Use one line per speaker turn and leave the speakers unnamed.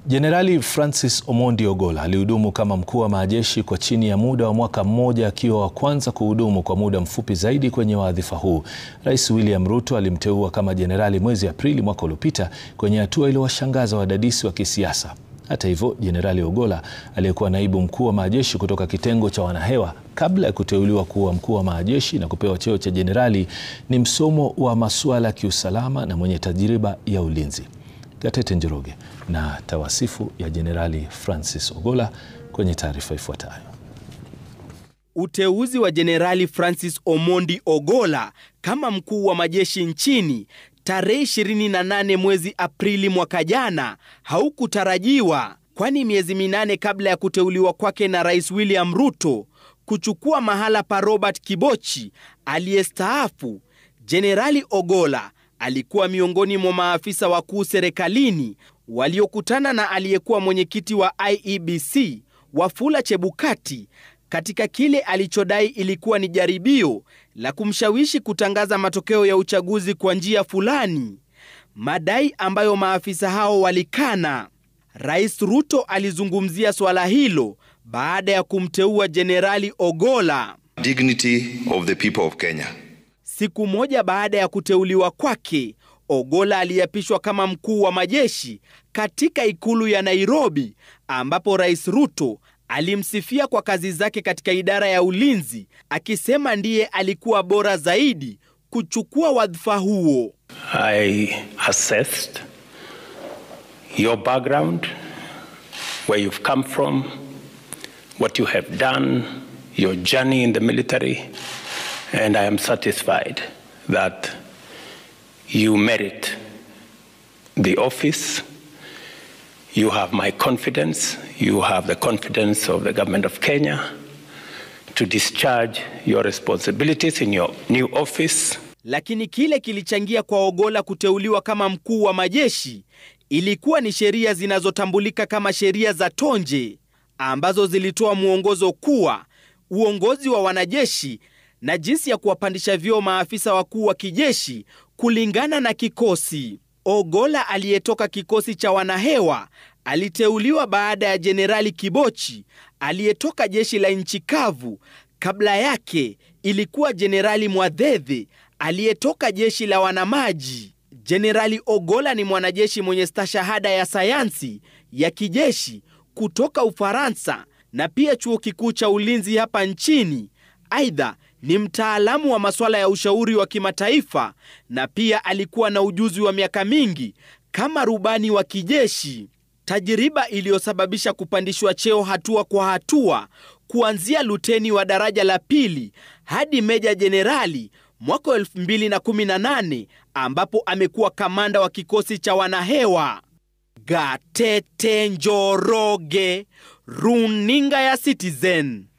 Jenerali Francis Omondi Ogolla alihudumu kama mkuu wa majeshi kwa chini ya muda wa mwaka mmoja akiwa wa kwanza kuhudumu kwa muda mfupi zaidi kwenye wadhifa huu. Rais William Ruto alimteua kama jenerali mwezi Aprili mwaka uliopita kwenye hatua iliyowashangaza wadadisi wa kisiasa. Hata hivyo, Jenerali Ogolla aliyekuwa naibu mkuu wa majeshi kutoka kitengo cha wanahewa kabla ya kuteuliwa kuwa mkuu wa majeshi na kupewa cheo cha jenerali ni msomo wa masuala ya kiusalama na mwenye tajriba ya ulinzi. Gatete Njoroge na tawasifu ya Jenerali Francis Ogolla kwenye taarifa ifuatayo.
Uteuzi wa Jenerali Francis Omondi Ogolla kama mkuu wa majeshi nchini tarehe 28 mwezi Aprili mwaka jana haukutarajiwa, kwani miezi minane kabla ya kuteuliwa kwake na Rais William Ruto kuchukua mahala pa Robert Kibochi aliyestaafu, Jenerali Ogolla alikuwa miongoni mwa maafisa wakuu serikalini waliokutana na aliyekuwa mwenyekiti wa IEBC Wafula Chebukati katika kile alichodai ilikuwa ni jaribio la kumshawishi kutangaza matokeo ya uchaguzi kwa njia fulani, madai ambayo maafisa hao walikana. Rais Ruto alizungumzia swala hilo baada ya kumteua Jenerali Ogolla.
Dignity of the people of Kenya.
Siku moja baada ya kuteuliwa kwake, Ogolla aliapishwa kama mkuu wa majeshi katika ikulu ya Nairobi, ambapo Rais Ruto alimsifia kwa kazi zake katika idara ya ulinzi, akisema ndiye alikuwa bora zaidi kuchukua wadhifa huo.
I assessed your background, where you've come from, what you have done, your journey in the military, and I am satisfied that you merit the office. You have my confidence. You have the confidence of the government of Kenya to discharge your responsibilities in your new office.
Lakini kile kilichangia kwa Ogolla kuteuliwa kama mkuu wa majeshi ilikuwa ni sheria zinazotambulika kama sheria za Tonje ambazo zilitoa mwongozo kuwa uongozi wa wanajeshi na jinsi ya kuwapandisha vyeo maafisa wakuu wa kijeshi kulingana na kikosi. Ogolla aliyetoka kikosi cha wanahewa aliteuliwa baada ya Jenerali Kibochi aliyetoka jeshi la nchi kavu. Kabla yake ilikuwa Jenerali Mwadhedhe aliyetoka jeshi la wanamaji. Jenerali Ogolla ni mwanajeshi mwenye stashahada ya sayansi ya kijeshi kutoka Ufaransa na pia chuo kikuu cha ulinzi hapa nchini. Aidha, ni mtaalamu wa masuala ya ushauri wa kimataifa na pia alikuwa na ujuzi wa miaka mingi kama rubani wa kijeshi, tajiriba iliyosababisha kupandishwa cheo hatua kwa hatua kuanzia luteni wa daraja la pili hadi meja jenerali mwaka 2018 ambapo amekuwa kamanda wa kikosi cha wanahewa. Gatete Njoroge, runinga ya Citizen.